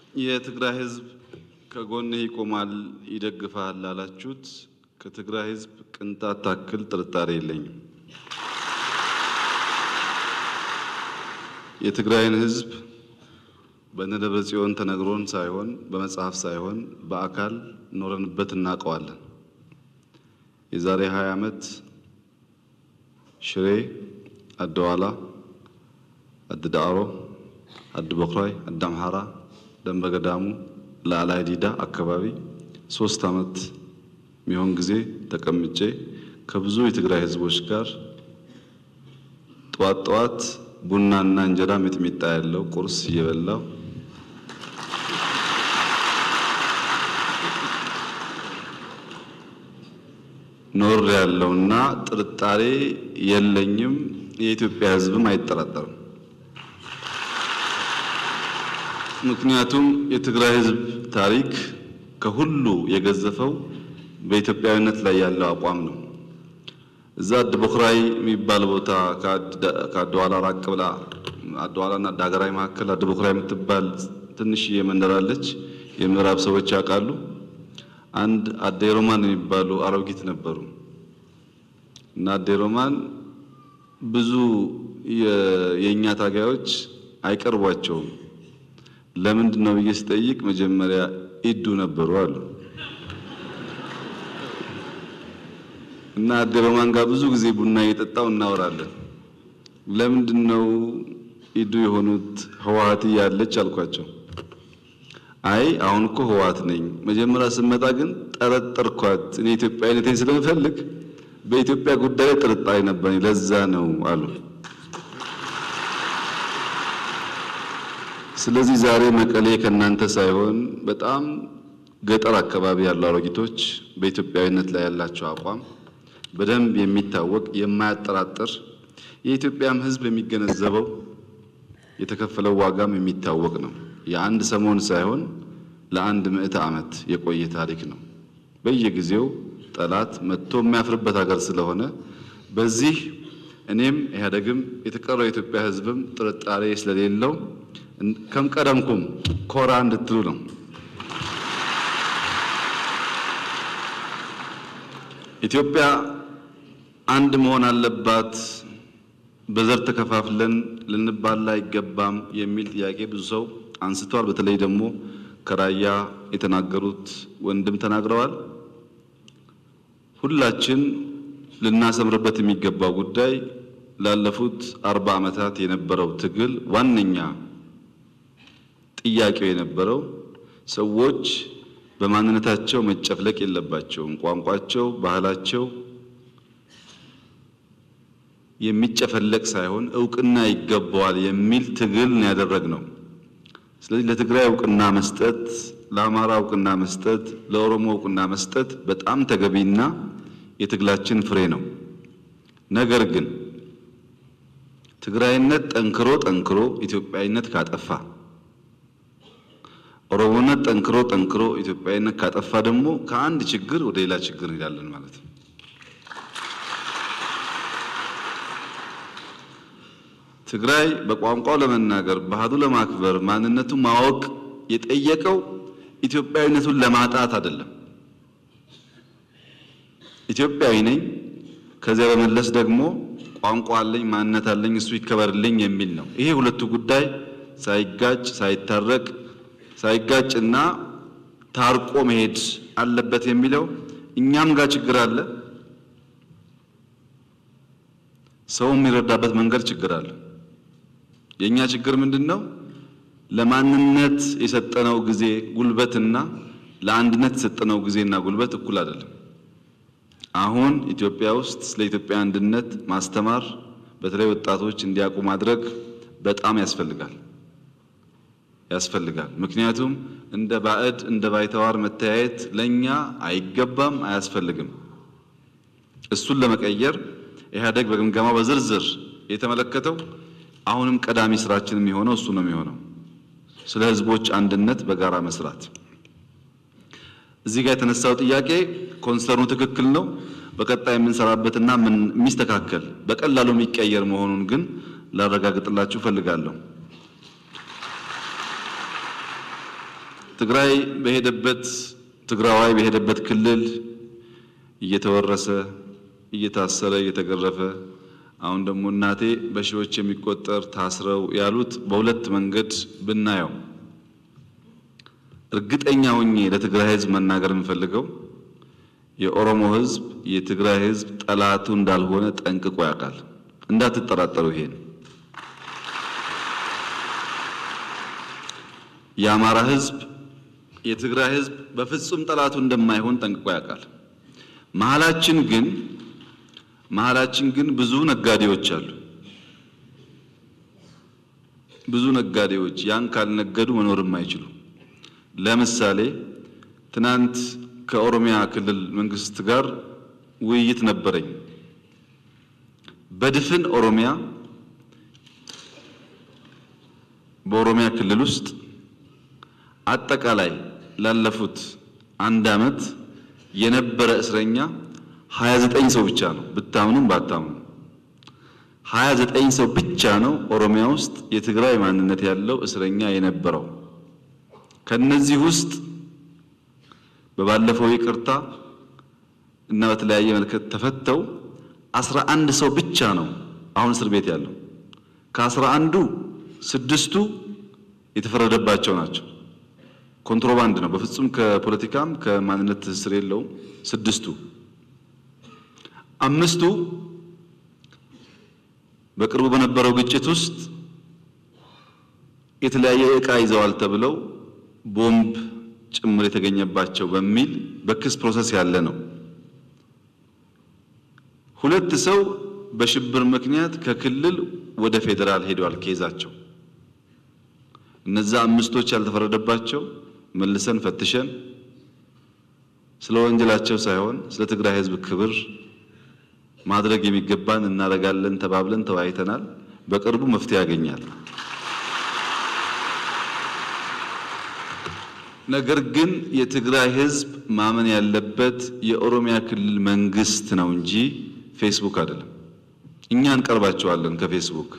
የትግራይ ህዝብ ከጎንህ ይቆማል ይደግፋል ላላችሁት ከትግራይ ህዝብ ቅንጣት ታክል ጥርጣሬ የለኝም። የትግራይን ህዝብ በነደብረ ጽዮን ተነግሮን ሳይሆን በመጽሐፍ ሳይሆን በአካል ኖረንበት እናውቀዋለን። የዛሬ 20 ዓመት ሽሬ፣ አደዋላ፣ አድዳዕሮ፣ አድበኩራይ፣ አዳምሓራ፣ ደንበገዳሙ፣ ላዕላይ ዲዳ አካባቢ ሶስት ዓመት የሚሆን ጊዜ ተቀምጬ ከብዙ የትግራይ ህዝቦች ጋር ጠዋት ጠዋት ቡናና እንጀራ ሚጥሚጣ ያለው ቁርስ እየበላው ኖር ያለውና ጥርጣሬ የለኝም። የኢትዮጵያ ህዝብም አይጠራጠርም። ምክንያቱም የትግራይ ህዝብ ታሪክ ከሁሉ የገዘፈው በኢትዮጵያዊነት ላይ ያለው አቋም ነው። እዛ አድበኩራይ የሚባል ቦታ ከአድዋላ ራቅ ብላ አድዋላና ዳገራይ መካከል አድበኩራይ የምትባል ትንሽዬ መንደር አለች። የምዕራብ ሰዎች ያውቃሉ። አንድ አዴሮማን የሚባሉ አሮጊት ነበሩ እና አዴሮማን ብዙ የእኛ ታጋዮች አይቀርቧቸውም። ለምንድን ነው ብዬ ስጠይቅ መጀመሪያ ኢዱ ነበሩ አሉ እና አዴሮማን ጋር ብዙ ጊዜ ቡና እየጠጣው እናወራለን። ለምንድን ነው ኢዱ የሆኑት ህወሓት እያለች አልኳቸው። አይ አሁን እኮ ህወሓት ነኝ። መጀመሪያ ስመጣ ግን ጠረጠርኳት። እኔ ኢትዮጵያዊነቴን ስለምፈልግ በኢትዮጵያ ጉዳይ ላይ ጥርጣሬ ነበረኝ፣ ለዛ ነው አሉ። ስለዚህ ዛሬ መቀሌ ከእናንተ ሳይሆን በጣም ገጠር አካባቢ ያሉ አሮጊቶች በኢትዮጵያዊነት ላይ ያላቸው አቋም በደንብ የሚታወቅ የማያጠራጥር የኢትዮጵያም ህዝብ የሚገነዘበው የተከፈለው ዋጋም የሚታወቅ ነው። የአንድ ሰሞን ሳይሆን ለአንድ ምዕተ ዓመት የቆየ ታሪክ ነው። በየጊዜው ጠላት መጥቶ የሚያፍርበት ሀገር ስለሆነ በዚህ እኔም ኢህአዴግም የተቀረው የኢትዮጵያ ህዝብም ጥርጣሬ ስለሌለው ከምቀደምኩም ኮራ እንድትሉ ነው። ኢትዮጵያ አንድ መሆን አለባት፣ በዘር ተከፋፍለን ልንባላ አይገባም የሚል ጥያቄ ብዙ ሰው አንስቷል። በተለይ ደግሞ ከራያ የተናገሩት ወንድም ተናግረዋል። ሁላችን ልናሰምርበት የሚገባው ጉዳይ ላለፉት አርባ ዓመታት የነበረው ትግል ዋነኛ ጥያቄው የነበረው ሰዎች በማንነታቸው መጨፍለቅ የለባቸውም፣ ቋንቋቸው፣ ባህላቸው የሚጨፈለቅ ሳይሆን እውቅና ይገባዋል የሚል ትግል ነው ያደረግነው። ስለዚህ ለትግራይ እውቅና መስጠት፣ ለአማራ እውቅና መስጠት፣ ለኦሮሞ እውቅና መስጠት በጣም ተገቢና የትግላችን ፍሬ ነው። ነገር ግን ትግራይነት ጠንክሮ ጠንክሮ ኢትዮጵያዊነት ካጠፋ፣ ኦሮሞነት ጠንክሮ ጠንክሮ ኢትዮጵያዊነት ካጠፋ ደግሞ ከአንድ ችግር ወደ ሌላ ችግር እንሄዳለን ማለት ነው። ትግራይ በቋንቋው ለመናገር ባህሉ ለማክበር ማንነቱ ማወቅ የጠየቀው ኢትዮጵያዊነቱን ለማጣት አይደለም። ኢትዮጵያዊ ነኝ፣ ከዚያ በመለስ ደግሞ ቋንቋ አለኝ፣ ማንነት አለኝ፣ እሱ ይከበርልኝ የሚል ነው። ይሄ ሁለቱ ጉዳይ ሳይጋጭ ሳይታረቅ ሳይጋጭና ታርቆ መሄድ አለበት የሚለው እኛም ጋር ችግር አለ። ሰው የሚረዳበት መንገድ ችግር አለ። የእኛ ችግር ምንድን ነው? ለማንነት የሰጠነው ጊዜ ጉልበትና ለአንድነት የሰጠነው ጊዜና ጉልበት እኩል አይደለም። አሁን ኢትዮጵያ ውስጥ ስለ ኢትዮጵያ አንድነት ማስተማር፣ በተለይ ወጣቶች እንዲያውቁ ማድረግ በጣም ያስፈልጋል ያስፈልጋል። ምክንያቱም እንደ ባዕድ እንደ ባይተዋር መተያየት ለኛ አይገባም፣ አያስፈልግም። እሱን ለመቀየር ኢህአዴግ በግምገማው በዝርዝር የተመለከተው አሁንም ቀዳሚ ስራችን የሚሆነው እሱ ነው የሚሆነው ስለ ህዝቦች አንድነት በጋራ መስራት። እዚህ ጋር የተነሳው ጥያቄ ኮንሰርኑ ትክክል ነው። በቀጣይ የምንሰራበትና የሚስተካከል በቀላሉ የሚቀየር መሆኑን ግን ላረጋግጥላችሁ እፈልጋለሁ። ትግራይ በሄደበት ትግራዋይ በሄደበት ክልል እየተወረሰ እየታሰረ እየተገረፈ አሁን ደግሞ እናቴ በሺዎች የሚቆጠር ታስረው ያሉት በሁለት መንገድ ብናየው እርግጠኛ ሆኜ ለትግራይ ሕዝብ መናገር የምፈልገው የኦሮሞ ሕዝብ የትግራይ ሕዝብ ጠላቱ እንዳልሆነ ጠንቅቆ ያውቃል። እንዳትጠራጠሩ ይሄን የአማራ ሕዝብ የትግራይ ሕዝብ በፍጹም ጠላቱ እንደማይሆን ጠንቅቆ ያውቃል። መሀላችን ግን መሀላችን ግን ብዙ ነጋዴዎች አሉ። ብዙ ነጋዴዎች ያን ካልነገዱ መኖር የማይችሉ ለምሳሌ ትናንት ከኦሮሚያ ክልል መንግስት ጋር ውይይት ነበረኝ። በድፍን ኦሮሚያ በኦሮሚያ ክልል ውስጥ አጠቃላይ ላለፉት አንድ ዓመት የነበረ እስረኛ 29 ሰው ብቻ ነው። ብታምኑም ባታምኑ 29 ሰው ብቻ ነው ኦሮሚያ ውስጥ የትግራይ ማንነት ያለው እስረኛ የነበረው። ከነዚህ ውስጥ በባለፈው ይቅርታ እና በተለያየ መልከት ተፈተው 11 ሰው ብቻ ነው አሁን እስር ቤት ያለው። ከአስራ አንዱ ስድስቱ የተፈረደባቸው ናቸው። ኮንትሮባንድ ነው። በፍጹም ከፖለቲካም ከማንነት ትስስር የለውም። ስድስቱ አምስቱ በቅርቡ በነበረው ግጭት ውስጥ የተለያየ ዕቃ ይዘዋል ተብለው ቦምብ ጭምር የተገኘባቸው በሚል በክስ ፕሮሰስ ያለ ነው። ሁለት ሰው በሽብር ምክንያት ከክልል ወደ ፌዴራል ሄደዋል ኬዛቸው። እነዛ አምስቶች ያልተፈረደባቸው መልሰን ፈትሸን ስለ ወንጀላቸው ሳይሆን ስለ ትግራይ ሕዝብ ክብር ማድረግ የሚገባን እናደርጋለን ተባብለን ተወያይተናል። በቅርቡ መፍትሄ ያገኛል። ነገር ግን የትግራይ ሕዝብ ማመን ያለበት የኦሮሚያ ክልል መንግስት ነው እንጂ ፌስቡክ አይደለም። እኛ እንቀርባቸዋለን ከፌስቡክ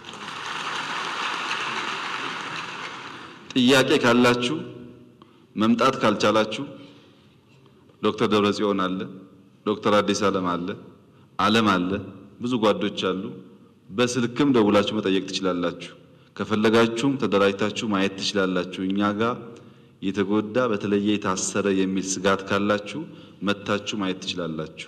ጥያቄ ካላችሁ መምጣት ካልቻላችሁ ዶክተር ደብረጽዮን አለ፣ ዶክተር አዲስ ዓለም አለ፣ ዓለም አለ፣ ብዙ ጓዶች አሉ። በስልክም ደውላችሁ መጠየቅ ትችላላችሁ። ከፈለጋችሁም ተደራጅታችሁ ማየት ትችላላችሁ። እኛ ጋር የተጎዳ በተለየ የታሰረ የሚል ስጋት ካላችሁ መታችሁ ማየት ትችላላችሁ።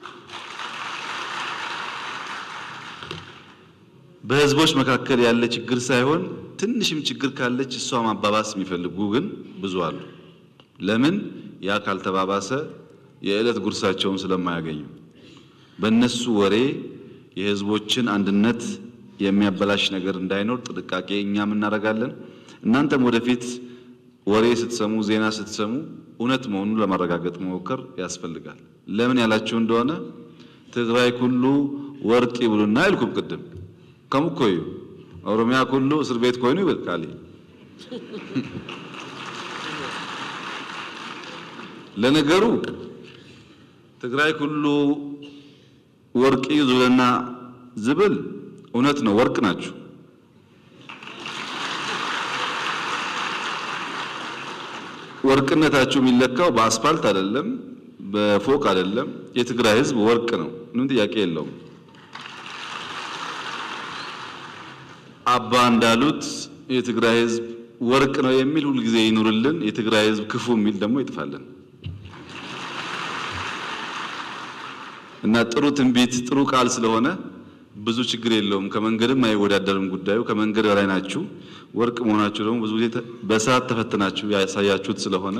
በህዝቦች መካከል ያለ ችግር ሳይሆን ትንሽም ችግር ካለች እሷ ማባባስ የሚፈልጉ ግን ብዙ አሉ። ለምን? ያ ካልተባባሰ የዕለት ጉርሳቸውን ስለማያገኙ በእነሱ ወሬ የህዝቦችን አንድነት የሚያበላሽ ነገር እንዳይኖር ጥንቃቄ እኛም እናደርጋለን። እናንተም ወደፊት ወሬ ስትሰሙ፣ ዜና ስትሰሙ እውነት መሆኑን ለማረጋገጥ መሞከር ያስፈልጋል። ለምን ያላችሁ እንደሆነ ትግራይ ኩሉ ወርቅ ይብሉና አይልኩም ቅድም ከሙኮዩ ኦሮሚያ ኩሉ እስር ቤት ኮይኑ ይበቃል። ለነገሩ ትግራይ ኩሉ ወርቅ ይዙልና ዝብል እውነት ነው፣ ወርቅ ናችሁ። ወርቅነታችሁ የሚለካው በአስፋልት አይደለም፣ በፎቅ አይደለም። የትግራይ ሕዝብ ወርቅ ነው፣ ምንም ጥያቄ የለውም። አባ እንዳሉት የትግራይ ሕዝብ ወርቅ ነው የሚል ሁልጊዜ ይኑርልን። የትግራይ ሕዝብ ክፉ የሚል ደግሞ ይጥፋልን እና ጥሩ ትንቢት ጥሩ ቃል ስለሆነ ብዙ ችግር የለውም። ከመንገድም አይወዳደርም ጉዳዩ። ከመንገድ በላይ ናችሁ። ወርቅ መሆናችሁ ደግሞ ብዙ ጊዜ በሰዓት ተፈትናችሁ ያሳያችሁት ስለሆነ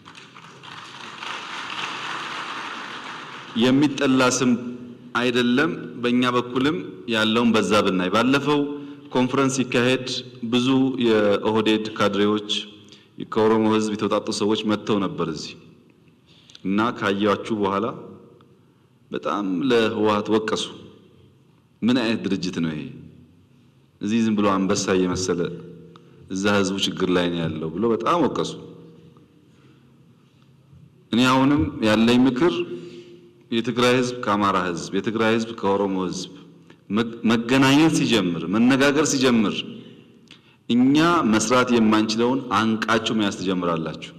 የሚጠላ ስም አይደለም። በእኛ በኩልም ያለውን በዛ ብናይ ባለፈው ኮንፈረንስ ሲካሄድ ብዙ የኦህዴድ ካድሬዎች ከኦሮሞ ህዝብ የተውጣጡ ሰዎች መጥተው ነበር እዚህ እና ካያችሁ በኋላ በጣም ለህወሓት ወቀሱ። ምን አይነት ድርጅት ነው ይሄ? እዚህ ዝም ብሎ አንበሳ እየመሰለ እዛ ህዝቡ ችግር ላይ ነው ያለው ብሎ በጣም ወቀሱ። እኔ አሁንም ያለኝ ምክር የትግራይ ህዝብ ከአማራ ህዝብ፣ የትግራይ ህዝብ ከኦሮሞ ህዝብ መገናኘት ሲጀምር መነጋገር ሲጀምር እኛ መስራት የማንችለውን አንቃችሁ መያዝ ትጀምራላችሁ።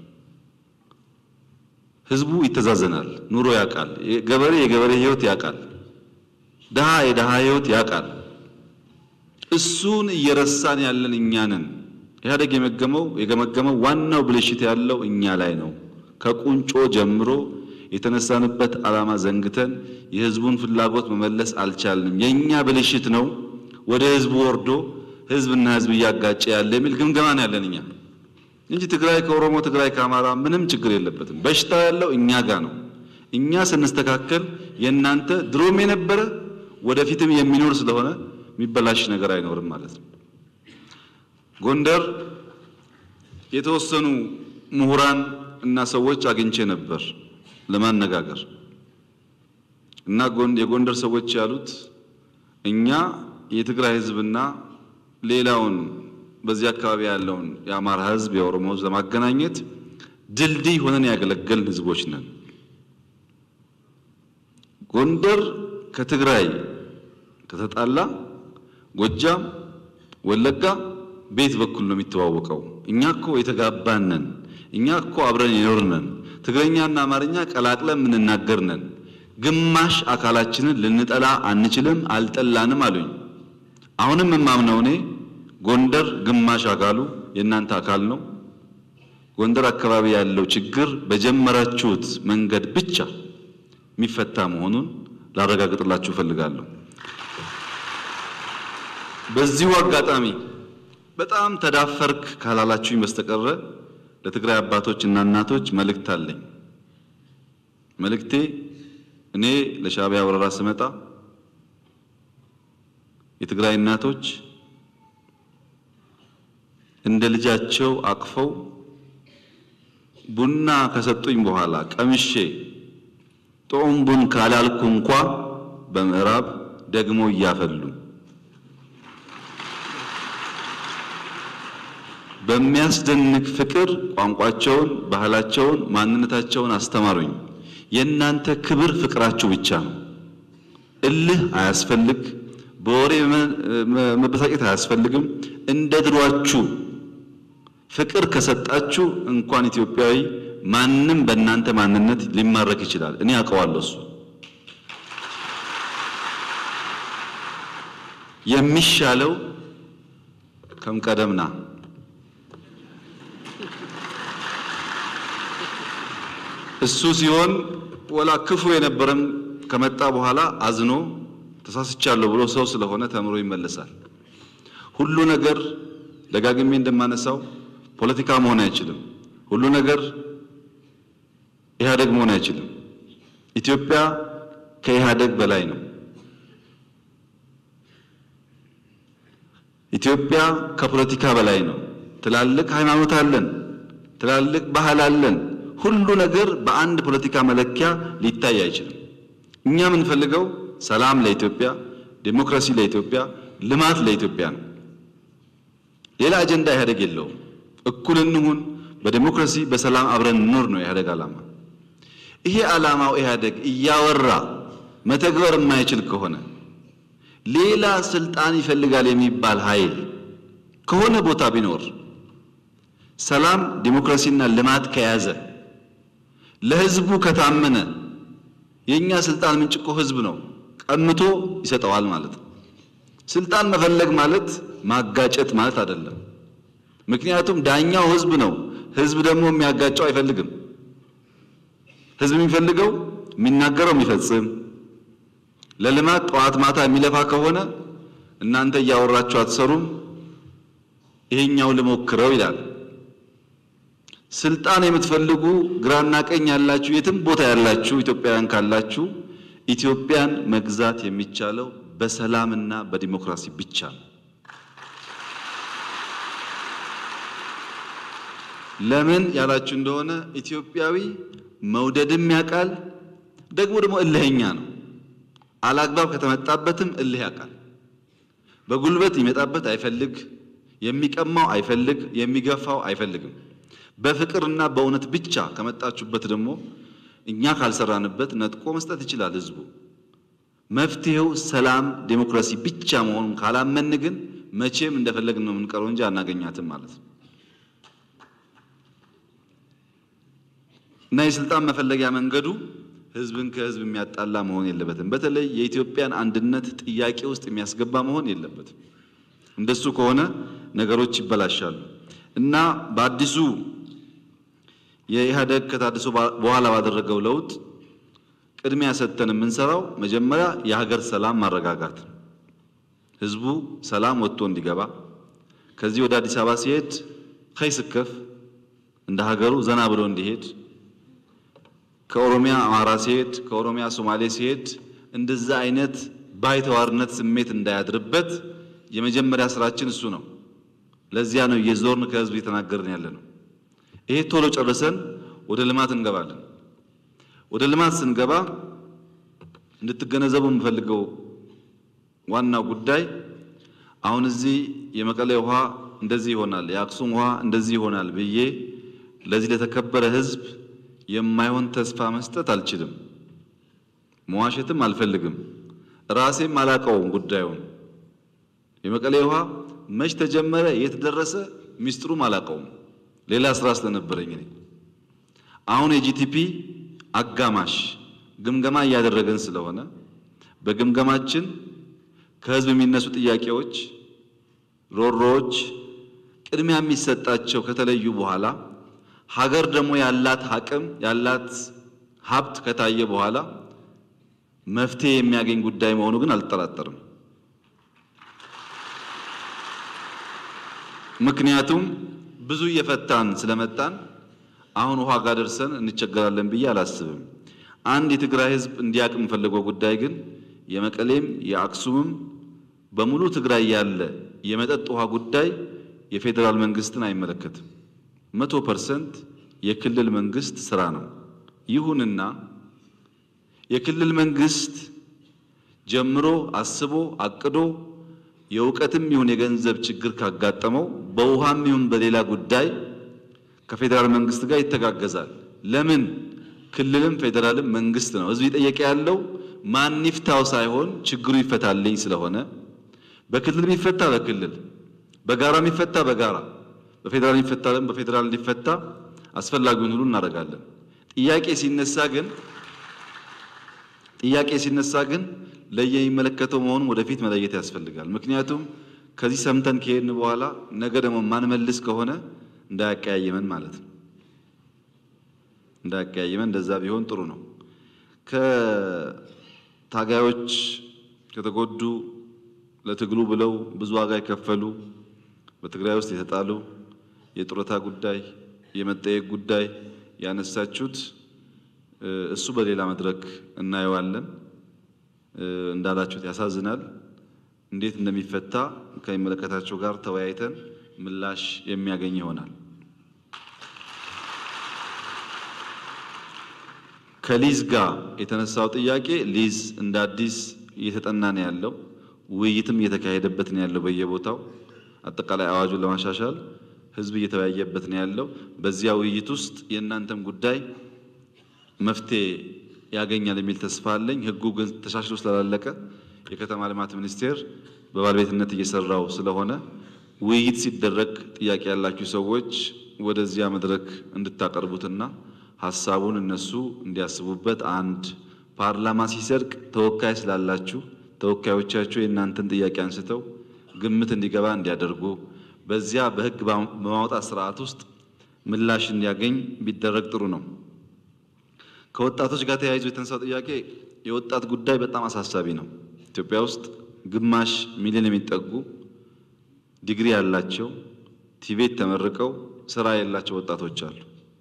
ህዝቡ ይተዛዘናል፣ ኑሮ ያውቃል፣ ገበሬ የገበሬ ህይወት ያውቃል፣ ድሃ የድሃ ህይወት ያውቃል። እሱን እየረሳን ያለን እኛ ነን። ኢህአዴግ የመገመው የገመገመው ዋናው ብልሽት ያለው እኛ ላይ ነው። ከቁንጮ ጀምሮ የተነሳንበት ዓላማ ዘንግተን የህዝቡን ፍላጎት መመለስ አልቻልንም። የእኛ ብልሽት ነው ወደ ህዝቡ ወርዶ ህዝብና ህዝብ እያጋጨ ያለ የሚል ግምገማ ነው ያለን እኛ እንጂ ትግራይ ከኦሮሞ ትግራይ ከአማራ ምንም ችግር የለበትም። በሽታው ያለው እኛ ጋር ነው። እኛ ስንስተካከል የእናንተ ድሮም የነበረ ወደፊትም የሚኖር ስለሆነ የሚበላሽ ነገር አይኖርም ማለት ነው። ጎንደር የተወሰኑ ምሁራን እና ሰዎች አግኝቼ ነበር ለማነጋገር እና የጎንደር ሰዎች ያሉት እኛ የትግራይ ህዝብና ሌላውን በዚህ አካባቢ ያለውን የአማራ ህዝብ የኦሮሞ ህዝብ ለማገናኘት ድልድይ ሆነን ያገለገልን ህዝቦች ነን። ጎንደር ከትግራይ ከተጣላ ጎጃም፣ ወለጋ ቤት በኩል ነው የሚተዋወቀው። እኛ እኮ የተጋባን ነን። እኛ እኮ አብረን የኖርነን ትግረኛና አማርኛ ቀላቅለን የምንናገር ነን። ግማሽ አካላችንን ልንጠላ አንችልም፣ አልጠላንም አሉኝ። አሁንም የማምነው እኔ ጎንደር ግማሽ አካሉ የእናንተ አካል ነው። ጎንደር አካባቢ ያለው ችግር በጀመራችሁት መንገድ ብቻ የሚፈታ መሆኑን ላረጋግጥላችሁ እፈልጋለሁ። በዚሁ አጋጣሚ በጣም ተዳፈርክ ካላላችሁኝ በስተቀረ ለትግራይ አባቶች እና እናቶች መልእክት አለኝ። መልእክቴ እኔ ለሻዕቢያ ወረራ ስመጣ የትግራይ እናቶች እንደ ልጃቸው አቅፈው ቡና ከሰጡኝ በኋላ ቀምሼ ጦም ቡን ካላልኩ እንኳ በምዕራብ ደግሞ እያፈሉ በሚያስደንቅ ፍቅር ቋንቋቸውን፣ ባህላቸውን፣ ማንነታቸውን አስተማሩኝ። የእናንተ ክብር ፍቅራችሁ ብቻ ነው። እልህ አያስፈልግ፣ በወሬ መበሳጨት አያስፈልግም። እንደ ድሯችሁ ፍቅር ከሰጣችሁ እንኳን ኢትዮጵያዊ ማንም በእናንተ ማንነት ሊማረክ ይችላል። እኔ አውቀዋለሁ። እሱ የሚሻለው ከምቀደምና እሱ ሲሆን ወላ ክፉ የነበረም ከመጣ በኋላ አዝኖ ተሳስቻለሁ ብሎ ሰው ስለሆነ ተምሮ ይመለሳል። ሁሉ ነገር ደጋግሜ እንደማነሳው ፖለቲካ መሆን አይችልም። ሁሉ ነገር ኢህአደግ መሆን አይችልም። ኢትዮጵያ ከኢህአደግ በላይ ነው። ኢትዮጵያ ከፖለቲካ በላይ ነው። ትላልቅ ሃይማኖት አለን፣ ትላልቅ ባህል አለን። ሁሉ ነገር በአንድ ፖለቲካ መለኪያ ሊታይ አይችልም። እኛ የምንፈልገው ሰላም ለኢትዮጵያ፣ ዴሞክራሲ ለኢትዮጵያ፣ ልማት ለኢትዮጵያ ነው። ሌላ አጀንዳ ኢህአደግ የለውም። እኩል እንሁን፣ በዴሞክራሲ በሰላም አብረን እንኖር ነው የኢህአደግ ዓላማ። ይሄ ዓላማው ኢህአደግ እያወራ መተግበር የማይችል ከሆነ ሌላ ስልጣን ይፈልጋል የሚባል ኃይል ከሆነ ቦታ ቢኖር ሰላም ዲሞክራሲና ልማት ከያዘ ለህዝቡ ከታመነ የኛ ስልጣን ምንጭ እኮ ህዝብ ነው፣ ቀምቶ ይሰጠዋል ማለት ነው። ስልጣን መፈለግ ማለት ማጋጨት ማለት አይደለም። ምክንያቱም ዳኛው ህዝብ ነው። ህዝብ ደግሞ የሚያጋጨው አይፈልግም። ህዝብ የሚፈልገው የሚናገረው የሚፈጽም ለልማት ጠዋት ማታ የሚለፋ ከሆነ እናንተ እያወራችሁ አትሰሩም፣ ይሄኛው ልሞክረው ይላል። ስልጣን የምትፈልጉ ግራና ቀኝ ያላችሁ የትም ቦታ ያላችሁ ኢትዮጵያውያን ካላችሁ ኢትዮጵያን መግዛት የሚቻለው በሰላምና በዲሞክራሲ ብቻ ነው። ለምን ያላችሁ እንደሆነ ኢትዮጵያዊ መውደድም ያውቃል፣ ደግሞ ደግሞ እልህኛ ነው። አላግባብ ከተመጣበትም እልህ ያውቃል። በጉልበት ይመጣበት አይፈልግ፣ የሚቀማው አይፈልግ፣ የሚገፋው አይፈልግም። በፍቅርና በእውነት ብቻ ከመጣችሁበት ደግሞ እኛ ካልሰራንበት ነጥቆ መስጠት ይችላል ህዝቡ። መፍትሄው ሰላም፣ ዴሞክራሲ ብቻ መሆኑን ካላመን ግን መቼም እንደፈለግን ነው የምንቀረው እንጂ አናገኛትም ማለት ነው። እና የስልጣን መፈለጊያ መንገዱ ህዝብን ከህዝብ የሚያጣላ መሆን የለበትም። በተለይ የኢትዮጵያን አንድነት ጥያቄ ውስጥ የሚያስገባ መሆን የለበትም። እንደሱ ከሆነ ነገሮች ይበላሻሉ እና በአዲሱ የኢህአደግ ከታድሶ በኋላ ባደረገው ለውጥ ቅድሚያ ሰጥተን የምንሰራው መጀመሪያ የሀገር ሰላም ማረጋጋት ነው። ህዝቡ ሰላም ወጥቶ እንዲገባ ከዚህ ወደ አዲስ አበባ ሲሄድ ከይስከፍ እንደ ሀገሩ ዘና ብሎ እንዲሄድ ከኦሮሚያ አማራ ሲሄድ ከኦሮሚያ ሶማሌ ሲሄድ እንደዛ አይነት ባይተዋርነት ስሜት እንዳያድርበት የመጀመሪያ ስራችን እሱ ነው። ለዚያ ነው የዞርን ከህዝብ እየተናገርን ያለ ነው። ይሄ ቶሎ ጨርሰን ወደ ልማት እንገባለን። ወደ ልማት ስንገባ እንድትገነዘቡ የምፈልገው ዋናው ጉዳይ አሁን እዚህ የመቀሌ ውሃ እንደዚህ ይሆናል፣ የአክሱም ውሃ እንደዚህ ይሆናል ብዬ ለዚህ ለተከበረ ህዝብ የማይሆን ተስፋ መስጠት አልችልም። መዋሸትም አልፈልግም። ራሴም አላቀውም ጉዳዩን። የመቀሌ ውሃ መች ተጀመረ፣ የት ደረሰ፣ ሚስጥሩም አላቀውም። ሌላ ስራ ስለነበረኝ እኔ አሁን የጂቲፒ አጋማሽ ግምገማ እያደረገን ስለሆነ በግምገማችን ከህዝብ የሚነሱ ጥያቄዎች፣ ሮሮዎች ቅድሚያ የሚሰጣቸው ከተለዩ በኋላ ሀገር ደግሞ ያላት አቅም ያላት ሀብት ከታየ በኋላ መፍትሄ የሚያገኝ ጉዳይ መሆኑ ግን አልጠራጠርም። ምክንያቱም ብዙ እየፈታን ስለመጣን አሁን ውሃ ጋር ደርሰን እንቸገራለን ብዬ አላስብም። አንድ የትግራይ ህዝብ እንዲያውቅ የምፈልገው ጉዳይ ግን የመቀሌም የአክሱምም በሙሉ ትግራይ ያለ የመጠጥ ውሃ ጉዳይ የፌዴራል መንግስትን አይመለከትም። መቶ ፐርሰንት የክልል መንግስት ስራ ነው። ይሁንና የክልል መንግስት ጀምሮ አስቦ አቅዶ የእውቀትም ይሁን የገንዘብ ችግር ካጋጠመው በውሃም ይሁን በሌላ ጉዳይ ከፌዴራል መንግስት ጋር ይተጋገዛል። ለምን? ክልልም ፌዴራልም መንግስት ነው። ህዝብ እየጠየቀ ያለው ማን ይፍታው ሳይሆን ችግሩ ይፈታልኝ ስለሆነ በክልል የሚፈታ በክልል በጋራ የሚፈታ በጋራ በፌዴራል የሚፈታልን በፌዴራል እንዲፈታ አስፈላጊውን ሁሉ እናደርጋለን። ጥያቄ ሲነሳ ግን ጥያቄ ሲነሳ ግን ለየሚመለከተው መሆኑን ወደፊት መለየት ያስፈልጋል። ምክንያቱም ከዚህ ሰምተን ከሄድን በኋላ ነገ ደግሞ ማንመልስ ከሆነ እንዳያቀያየመን ማለት ነው። እንዳያቀያየመን እንደዛ ቢሆን ጥሩ ነው። ከታጋዮች ከተጎዱ ለትግሉ ብለው ብዙ ዋጋ የከፈሉ በትግራይ ውስጥ የተጣሉ የጡረታ ጉዳይ የመጠየቅ ጉዳይ ያነሳችሁት እሱ በሌላ መድረክ እናየዋለን። እንዳላችሁት ያሳዝናል። እንዴት እንደሚፈታ ከሚመለከታቸው ጋር ተወያይተን ምላሽ የሚያገኝ ይሆናል። ከሊዝ ጋር የተነሳው ጥያቄ ሊዝ እንደ አዲስ እየተጠና ነው ያለው። ውይይትም እየተካሄደበት ነው ያለው በየቦታው አጠቃላይ አዋጁን ለማሻሻል ህዝብ እየተወያየበት ነው ያለው። በዚያ ውይይት ውስጥ የእናንተም ጉዳይ መፍትሄ ያገኛል የሚል ተስፋ አለኝ። ህጉ ግን ተሻሽሎ ስላላለቀ የከተማ ልማት ሚኒስቴር በባለቤትነት እየሰራው ስለሆነ ውይይት ሲደረግ ጥያቄ ያላችሁ ሰዎች ወደዚያ መድረክ እንድታቀርቡትና ሀሳቡን እነሱ እንዲያስቡበት አንድ ፓርላማ ሲጸድቅ ተወካይ ስላላችሁ ተወካዮቻችሁ የእናንተን ጥያቄ አንስተው ግምት እንዲገባ እንዲያደርጉ በዚያ በህግ በማውጣት ስርዓት ውስጥ ምላሽ እንዲያገኝ ቢደረግ ጥሩ ነው። ከወጣቶች ጋር ተያይዞ የተነሳው ጥያቄ የወጣት ጉዳይ በጣም አሳሳቢ ነው። ኢትዮጵያ ውስጥ ግማሽ ሚሊዮን የሚጠጉ ዲግሪ ያላቸው ቲቤት ተመርቀው ስራ የሌላቸው ወጣቶች አሉ።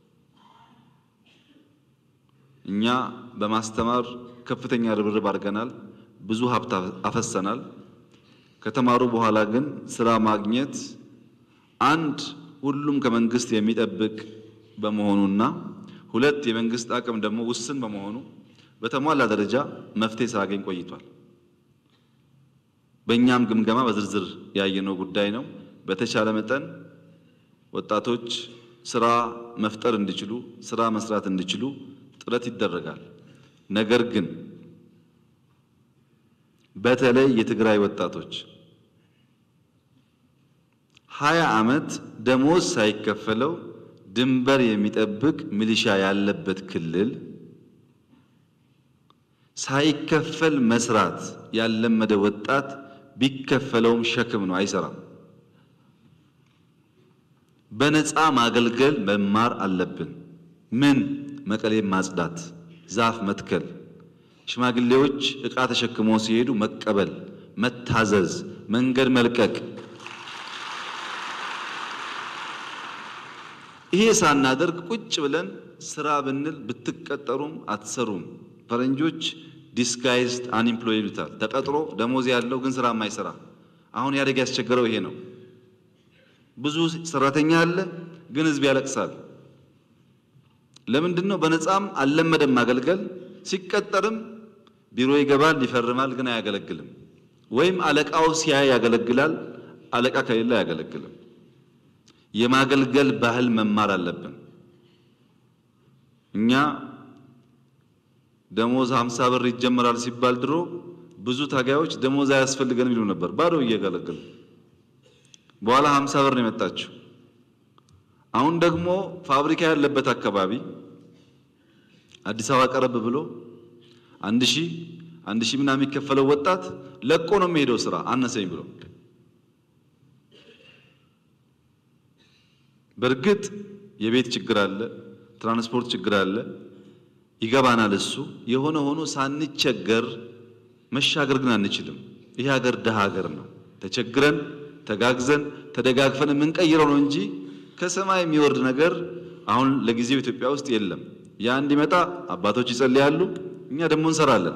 እኛ በማስተማር ከፍተኛ ርብርብ አድርገናል። ብዙ ሀብት አፈሰናል። ከተማሩ በኋላ ግን ስራ ማግኘት አንድ ሁሉም ከመንግስት የሚጠብቅ በመሆኑና ሁለት የመንግስት አቅም ደግሞ ውስን በመሆኑ በተሟላ ደረጃ መፍትሄ ሳያገኝ ቆይቷል። በእኛም ግምገማ በዝርዝር ያየነው ጉዳይ ነው። በተቻለ መጠን ወጣቶች ስራ መፍጠር እንዲችሉ፣ ስራ መስራት እንዲችሉ ጥረት ይደረጋል። ነገር ግን በተለይ የትግራይ ወጣቶች ሀያ ዓመት ደሞዝ ሳይከፈለው ድንበር የሚጠብቅ ሚሊሻ ያለበት ክልል ሳይከፈል መስራት ያለመደ ወጣት ቢከፈለውም ሸክም ነው፣ አይሰራም። በነፃ ማገልገል መማር አለብን። ምን መቀሌም ማጽዳት፣ ዛፍ መትከል፣ ሽማግሌዎች ዕቃ ተሸክመው ሲሄዱ መቀበል፣ መታዘዝ፣ መንገድ መልቀቅ። ይሄ ሳናደርግ ቁጭ ብለን ስራ ብንል ብትቀጠሩም አትሰሩም። ፈረንጆች ዲስጋይዝድ አንኢምፕሎይ ይሉታል። ተቀጥሮ ደሞዝ ያለው ግን ስራ የማይሰራ አሁን ያደግ ያስቸገረው ይሄ ነው። ብዙ ሰራተኛ አለ፣ ግን ህዝብ ያለቅሳል። ለምንድን ነው? በነፃም አልለመደም ማገልገል። ሲቀጠርም ቢሮ ይገባል፣ ይፈርማል፣ ግን አያገለግልም። ወይም አለቃው ሲያይ ያገለግላል፣ አለቃ ከሌለ አያገለግልም። የማገልገል ባህል መማር አለብን። እኛ ደሞዝ ሀምሳ ብር ይጀመራል ሲባል ድሮ ብዙ ታጋዮች ደሞዝ አያስፈልገንም ይሉ ነበር፣ ባዶ እያገለገሉ በኋላ ሀምሳ ብር ነው የመጣችው። አሁን ደግሞ ፋብሪካ ያለበት አካባቢ አዲስ አበባ ቀረብ ብሎ አንድ ሺህ አንድ ሺህ ምናምን የሚከፈለው ወጣት ለቆ ነው የሚሄደው ስራ አነሰኝ ብሎ። በእርግጥ የቤት ችግር አለ፣ ትራንስፖርት ችግር አለ፣ ይገባናል እሱ። የሆነ ሆኖ ሳንቸገር መሻገር ግን አንችልም። ይህ ሀገር ድሃ ሀገር ነው። ተቸግረን ተጋግዘን ተደጋግፈን የምንቀይረው ነው እንጂ ከሰማይ የሚወርድ ነገር አሁን ለጊዜው ኢትዮጵያ ውስጥ የለም። ያ እንዲመጣ አባቶች ይጸልያሉ፣ እኛ ደግሞ እንሰራለን።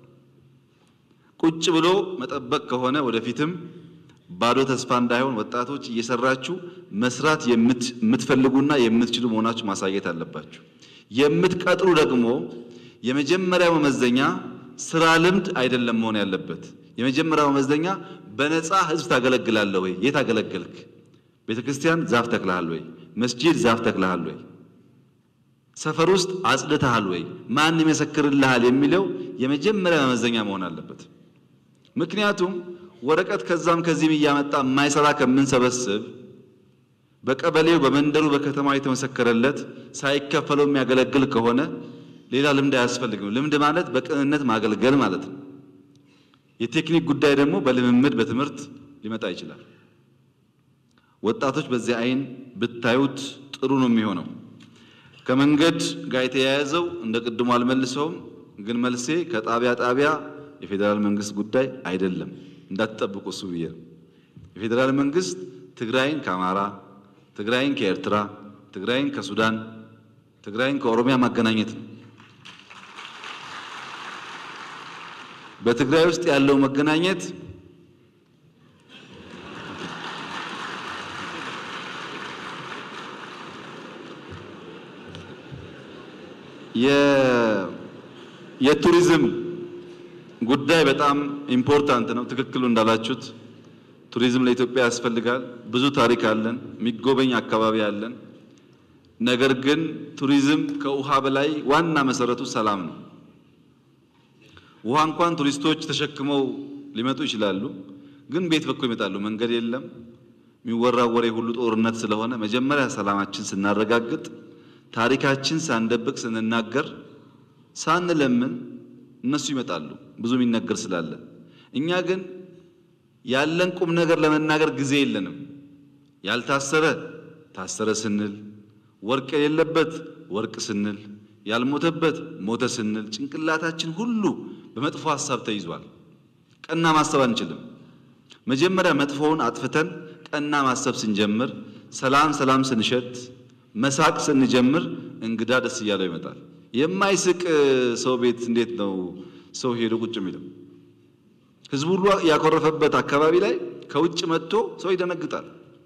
ቁጭ ብሎ መጠበቅ ከሆነ ወደፊትም ባዶ ተስፋ እንዳይሆን ወጣቶች እየሰራችሁ መስራት የምትፈልጉና የምትችሉ መሆናችሁ ማሳየት አለባችሁ። የምትቀጥሩ ደግሞ የመጀመሪያው መመዘኛ ስራ ልምድ አይደለም መሆን ያለበት። የመጀመሪያው መመዘኛ በነፃ ህዝብ ታገለግላለህ ወይ? የት አገለገልክ? ቤተ ክርስቲያን ዛፍ ተክለሃል ወይ? መስጂድ ዛፍ ተክለሃል ወይ? ሰፈር ውስጥ አጽድተሃል ወይ? ማን ይመሰክርልሃል? የሚለው የመጀመሪያ መመዘኛ መሆን አለበት። ምክንያቱም ወረቀት ከዛም ከዚህም እያመጣ የማይሰራ ከምንሰበስብ በቀበሌው በመንደሩ በከተማው የተመሰከረለት ሳይከፈለው የሚያገለግል ከሆነ ሌላ ልምድ አያስፈልግም። ልምድ ማለት በቅንነት ማገልገል ማለት ነው። የቴክኒክ ጉዳይ ደግሞ በልምምድ በትምህርት ሊመጣ ይችላል። ወጣቶች በዚህ አይን ብታዩት ጥሩ ነው የሚሆነው። ከመንገድ ጋር የተያያዘው እንደ ቅድሙ አልመልሰውም፣ ግን መልሴ ከጣቢያ ጣቢያ የፌዴራል መንግስት ጉዳይ አይደለም። እንዳትጠብቁ እሱ ብዬ ነው። የፌዴራል መንግስት ትግራይን ከአማራ፣ ትግራይን ከኤርትራ፣ ትግራይን ከሱዳን፣ ትግራይን ከኦሮሚያ ማገናኘት ነው። በትግራይ ውስጥ ያለው መገናኘት የቱሪዝም ጉዳይ በጣም ኢምፖርታንት ነው። ትክክሉ እንዳላችሁት ቱሪዝም ለኢትዮጵያ ያስፈልጋል። ብዙ ታሪክ አለን፣ የሚጎበኝ አካባቢ አለን። ነገር ግን ቱሪዝም ከውሃ በላይ ዋና መሰረቱ ሰላም ነው። ውሃ እንኳን ቱሪስቶች ተሸክመው ሊመጡ ይችላሉ፣ ግን ቤት በኩል ይመጣሉ። መንገድ የለም። የሚወራው ወሬ ሁሉ ጦርነት ስለሆነ መጀመሪያ ሰላማችን ስናረጋግጥ፣ ታሪካችን ሳንደብቅ ስንናገር፣ ሳንለምን እነሱ ይመጣሉ። ብዙ የሚነገር ስላለ እኛ ግን ያለን ቁም ነገር ለመናገር ጊዜ የለንም። ያልታሰረ ታሰረ ስንል፣ ወርቅ የሌለበት ወርቅ ስንል፣ ያልሞተበት ሞተ ስንል ጭንቅላታችን ሁሉ በመጥፎ ሀሳብ ተይዟል። ቀና ማሰብ አንችልም። መጀመሪያ መጥፎውን አጥፍተን ቀና ማሰብ ስንጀምር፣ ሰላም ሰላም ስንሸት፣ መሳቅ ስንጀምር እንግዳ ደስ እያለው ይመጣል። የማይስቅ ሰው ቤት እንዴት ነው ሰው ሄዶ ቁጭ የሚለው? ህዝቡ ሁሉ ያኮረፈበት አካባቢ ላይ ከውጭ መጥቶ ሰው ይደነግጣል።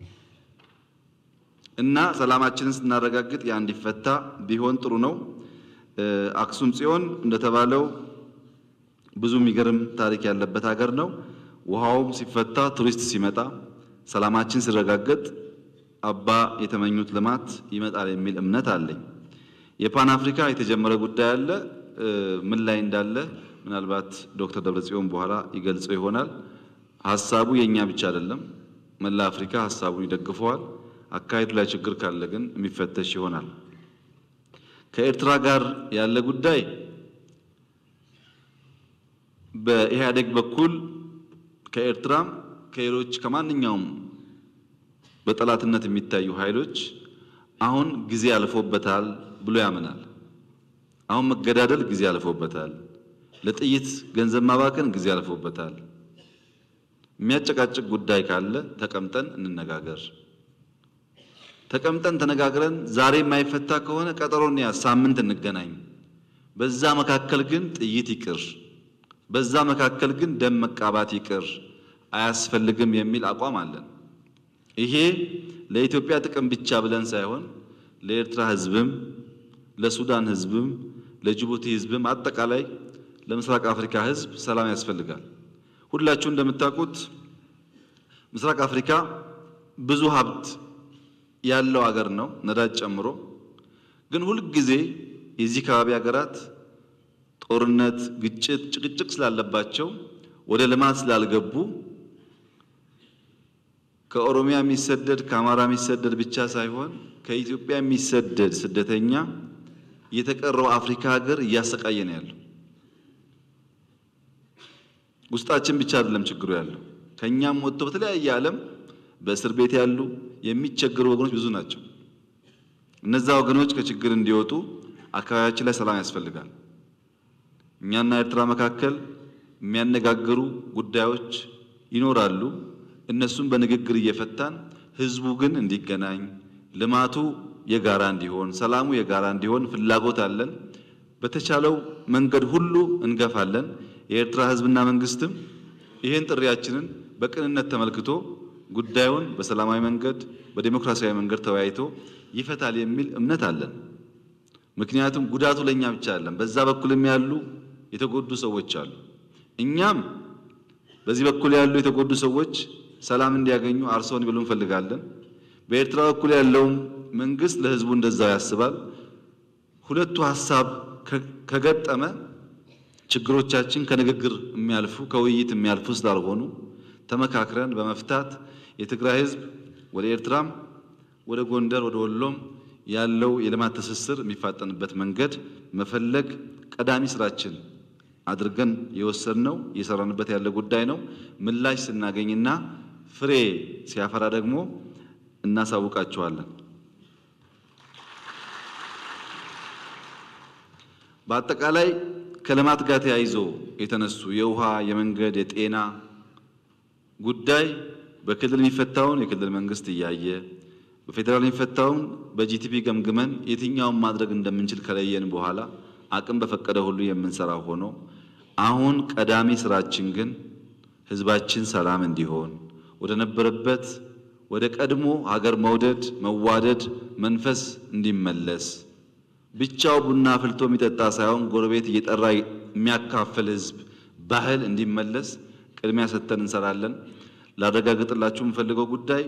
እና ሰላማችንን ስናረጋግጥ ያ እንዲፈታ ቢሆን ጥሩ ነው። አክሱም ጽዮን እንደተባለው ብዙ የሚገርም ታሪክ ያለበት ሀገር ነው። ውሃውም ሲፈታ ቱሪስት ሲመጣ ሰላማችን ሲረጋገጥ አባ የተመኙት ልማት ይመጣል የሚል እምነት አለኝ። የፓን አፍሪካ የተጀመረ ጉዳይ አለ። ምን ላይ እንዳለ ምናልባት ዶክተር ደብረጽዮን በኋላ ይገልጸው ይሆናል። ሀሳቡ የእኛ ብቻ አይደለም። መላ አፍሪካ ሀሳቡን ይደግፈዋል። አካሄዱ ላይ ችግር ካለ ግን የሚፈተሽ ይሆናል። ከኤርትራ ጋር ያለ ጉዳይ በኢህአዴግ በኩል ከኤርትራም ከሌሎች ከማንኛውም በጠላትነት የሚታዩ ኃይሎች አሁን ጊዜ አልፎበታል ብሎ ያምናል። አሁን መገዳደል ጊዜ አልፎበታል፣ ለጥይት ገንዘብ ማባከን ጊዜ አልፎበታል። የሚያጨቃጭቅ ጉዳይ ካለ ተቀምጠን እንነጋገር። ተቀምጠን ተነጋግረን ዛሬ የማይፈታ ከሆነ ቀጠሮን ያ ሳምንት እንገናኝ። በዛ መካከል ግን ጥይት ይቅር፣ በዛ መካከል ግን ደም መቃባት ይቅር፣ አያስፈልግም የሚል አቋም አለን። ይሄ ለኢትዮጵያ ጥቅም ብቻ ብለን ሳይሆን ለኤርትራ ሕዝብም ለሱዳን ሕዝብም ለጅቡቲ ሕዝብም አጠቃላይ ለምስራቅ አፍሪካ ሕዝብ ሰላም ያስፈልጋል። ሁላችሁ እንደምታውቁት ምስራቅ አፍሪካ ብዙ ሀብት ያለው ሀገር ነው፣ ነዳጅ ጨምሮ። ግን ሁልጊዜ የዚህ ከባቢ ሀገራት ጦርነት፣ ግጭት፣ ጭቅጭቅ ስላለባቸው ወደ ልማት ስላልገቡ ከኦሮሚያ የሚሰደድ ከአማራ የሚሰደድ ብቻ ሳይሆን ከኢትዮጵያ የሚሰደድ ስደተኛ የተቀረው አፍሪካ ሀገር እያሰቃየ ነው ያለው። ውስጣችን ብቻ አይደለም ችግሩ ያለው፣ ከኛም ወጥቶ በተለያየ ዓለም በእስር ቤት ያሉ የሚቸገሩ ወገኖች ብዙ ናቸው። እነዛ ወገኖች ከችግር እንዲወጡ አካባቢያችን ላይ ሰላም ያስፈልጋል። እኛና ኤርትራ መካከል የሚያነጋግሩ ጉዳዮች ይኖራሉ። እነሱን በንግግር እየፈታን ህዝቡ ግን እንዲገናኝ ልማቱ የጋራ እንዲሆን ሰላሙ የጋራ እንዲሆን ፍላጎት አለን። በተቻለው መንገድ ሁሉ እንገፋለን። የኤርትራ ህዝብና መንግስትም ይህን ጥሪያችንን በቅንነት ተመልክቶ ጉዳዩን በሰላማዊ መንገድ በዴሞክራሲያዊ መንገድ ተወያይቶ ይፈታል የሚል እምነት አለን። ምክንያቱም ጉዳቱ ለእኛ ብቻ አይደለም፣ በዛ በኩልም ያሉ የተጎዱ ሰዎች አሉ። እኛም በዚህ በኩል ያሉ የተጎዱ ሰዎች ሰላም እንዲያገኙ አርሰው እንዲበሉ እንፈልጋለን። በኤርትራ በኩል ያለውም መንግስት ለህዝቡ እንደዛው ያስባል። ሁለቱ ሀሳብ ከገጠመ ችግሮቻችን ከንግግር የሚያልፉ ከውይይት የሚያልፉ ስላልሆኑ ተመካክረን በመፍታት የትግራይ ህዝብ ወደ ኤርትራም ወደ ጎንደር ወደ ወሎም ያለው የልማት ትስስር የሚፋጠንበት መንገድ መፈለግ ቀዳሚ ስራችን አድርገን የወሰድነው እየሰራንበት ያለ ጉዳይ ነው። ምላሽ ስናገኝና ፍሬ ሲያፈራ ደግሞ እናሳውቃቸዋለን። በአጠቃላይ ከልማት ጋር ተያይዞ የተነሱ የውሃ፣ የመንገድ፣ የጤና ጉዳይ በክልል የሚፈታውን የክልል መንግስት እያየ በፌዴራል የሚፈታውን በጂቲፒ ገምግመን የትኛውን ማድረግ እንደምንችል ከለየን በኋላ አቅም በፈቀደ ሁሉ የምንሰራው ሆኖ አሁን ቀዳሚ ስራችን ግን ህዝባችን ሰላም እንዲሆን ወደ ነበረበት ወደ ቀድሞ ሀገር መውደድ መዋደድ መንፈስ እንዲመለስ ብቻው ቡና አፍልቶ የሚጠጣ ሳይሆን ጎረቤት እየጠራ የሚያካፍል ህዝብ ባህል እንዲመለስ ቅድሚያ ሰጥተን እንሰራለን። ላረጋግጥላችሁ የምፈልገው ጉዳይ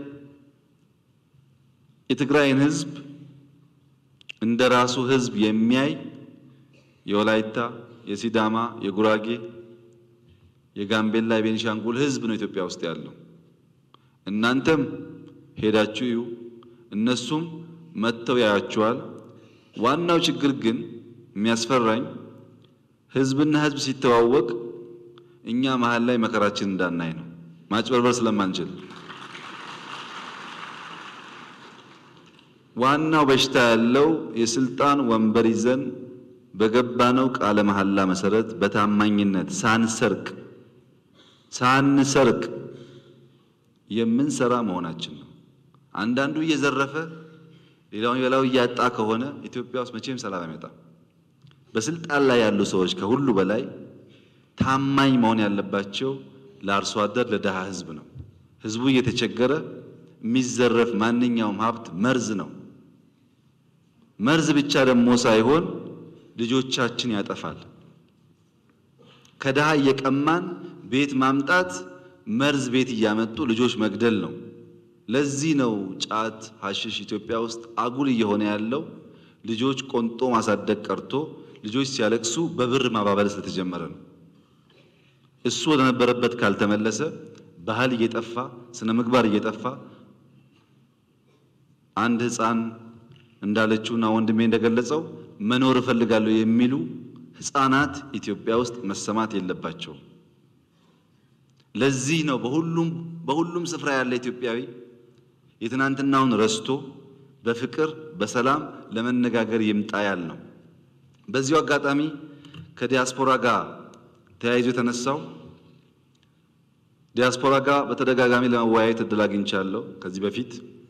የትግራይን ህዝብ እንደ ራሱ ህዝብ የሚያይ የወላይታ፣ የሲዳማ፣ የጉራጌ፣ የጋምቤላ፣ የቤኒሻንጉል ህዝብ ነው ኢትዮጵያ ውስጥ ያለው። እናንተም ሄዳችሁ እዩ፣ እነሱም መጥተው ያያችኋል። ዋናው ችግር ግን የሚያስፈራኝ ህዝብና ህዝብ ሲተዋወቅ እኛ መሀል ላይ መከራችን እንዳናይ ነው፣ ማጭበርበር ስለማንችል። ዋናው በሽታ ያለው የስልጣን ወንበር ይዘን በገባነው ቃለ መሐላ መሰረት በታማኝነት ሳንሰርቅ ሳንሰርቅ የምንሰራ መሆናችን ነው። አንዳንዱ እየዘረፈ ሌላውን የበላው እያጣ ከሆነ ኢትዮጵያ ውስጥ መቼም ሰላም አይመጣም። በስልጣን ላይ ያሉ ሰዎች ከሁሉ በላይ ታማኝ መሆን ያለባቸው ለአርሶ አደር ለድሃ ህዝብ ነው። ህዝቡ እየተቸገረ የሚዘረፍ ማንኛውም ሀብት መርዝ ነው። መርዝ ብቻ ደግሞ ሳይሆን ልጆቻችን ያጠፋል። ከድሃ እየቀማን ቤት ማምጣት መርዝ ቤት እያመጡ ልጆች መግደል ነው። ለዚህ ነው ጫት፣ ሐሽሽ ኢትዮጵያ ውስጥ አጉል እየሆነ ያለው። ልጆች ቆንጦ ማሳደግ ቀርቶ ልጆች ሲያለቅሱ በብር ማባበል ስለተጀመረ ነው። እሱ ወደ ነበረበት ካልተመለሰ ባህል እየጠፋ ስነ ምግባር እየጠፋ አንድ ሕፃን እንዳለችውና ወንድሜ እንደገለጸው መኖር እፈልጋለሁ የሚሉ ሕፃናት ኢትዮጵያ ውስጥ መሰማት የለባቸውም። ለዚህ ነው በሁሉም በሁሉም ስፍራ ያለ ኢትዮጵያዊ የትናንትናውን ረስቶ በፍቅር በሰላም ለመነጋገር ይምጣ ያል ነው። በዚሁ አጋጣሚ ከዲያስፖራ ጋር ተያይዞ የተነሳው ዲያስፖራ ጋር በተደጋጋሚ ለመወያየት እድል አግኝቻለሁ። ከዚህ በፊት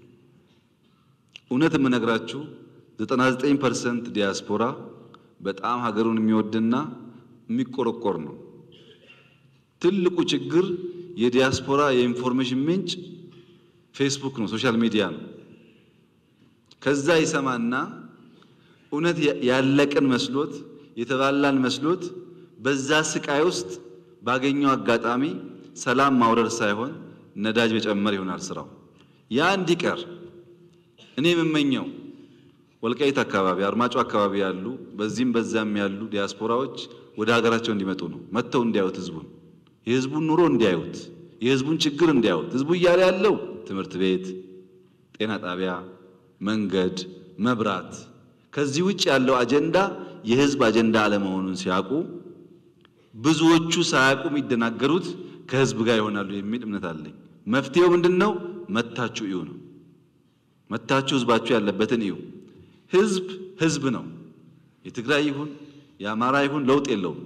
እውነት የምነግራችሁ 99% ዲያስፖራ በጣም ሀገሩን የሚወድና የሚቆረቆር ነው። ትልቁ ችግር የዲያስፖራ የኢንፎርሜሽን ምንጭ ፌስቡክ ነው፣ ሶሻል ሚዲያ ነው። ከዛ ይሰማና እውነት ያለቅን መስሎት የተባላን መስሎት በዛ ስቃይ ውስጥ ባገኘው አጋጣሚ ሰላም ማውረድ ሳይሆን ነዳጅ መጨመር ይሆናል ስራው። ያ እንዲቀር እኔ የምመኘው ወልቃይት አካባቢ፣ አርማጮ አካባቢ ያሉ በዚህም በዛም ያሉ ዲያስፖራዎች ወደ ሀገራቸው እንዲመጡ ነው። መጥተው እንዲያዩት ህዝቡን የህዝቡን ኑሮ እንዲያዩት የህዝቡን ችግር እንዲያዩት ህዝቡ እያለ ያለው ትምህርት ቤት፣ ጤና ጣቢያ፣ መንገድ፣ መብራት ከዚህ ውጭ ያለው አጀንዳ የህዝብ አጀንዳ አለመሆኑን ሲያውቁ ብዙዎቹ ሳያውቁ የሚደናገሩት ከህዝብ ጋር ይሆናሉ የሚል እምነት አለኝ። መፍትሄው ምንድን ነው? መታችሁ እዩ ነው። መታችሁ ህዝባችሁ ያለበትን እዩ። ህዝብ ህዝብ ነው። የትግራይ ይሁን የአማራ ይሁን ለውጥ የለውም።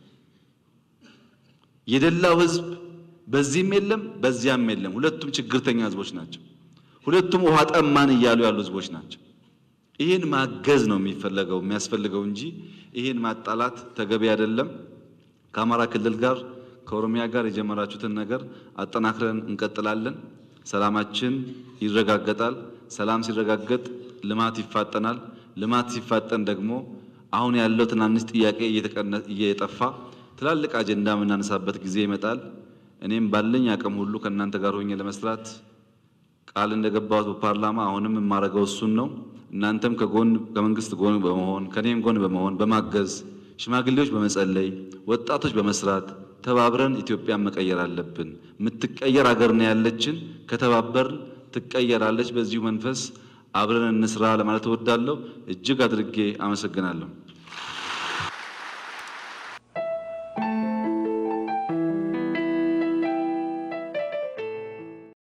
የደላው ህዝብ በዚህም የለም በዚያም የለም። ሁለቱም ችግርተኛ ህዝቦች ናቸው። ሁለቱም ውሃ ጠማን እያሉ ያሉ ህዝቦች ናቸው። ይህን ማገዝ ነው የሚፈለገው የሚያስፈልገው እንጂ ይህን ማጣላት ተገቢ አይደለም። ከአማራ ክልል ጋር ከኦሮሚያ ጋር የጀመራችሁትን ነገር አጠናክረን እንቀጥላለን። ሰላማችን ይረጋገጣል። ሰላም ሲረጋገጥ ልማት ይፋጠናል። ልማት ሲፋጠን ደግሞ አሁን ያለው ትናንሽ ጥያቄ እየጠፋ ትላልቅ አጀንዳ የምናነሳበት ጊዜ ይመጣል። እኔም ባለኝ አቅም ሁሉ ከእናንተ ጋር ሆኜ ለመስራት ቃል እንደገባሁት በፓርላማ አሁንም የማደርገው እሱን ነው። እናንተም ከጎን ከመንግስት ጎን በመሆን ከኔም ጎን በመሆን በማገዝ ሽማግሌዎች በመጸለይ ወጣቶች በመስራት ተባብረን ኢትዮጵያን መቀየር አለብን። የምትቀየር ሀገር ነው ያለችን። ከተባበርን ትቀየራለች። በዚሁ መንፈስ አብረን እንስራ ለማለት እወዳለሁ። እጅግ አድርጌ አመሰግናለሁ።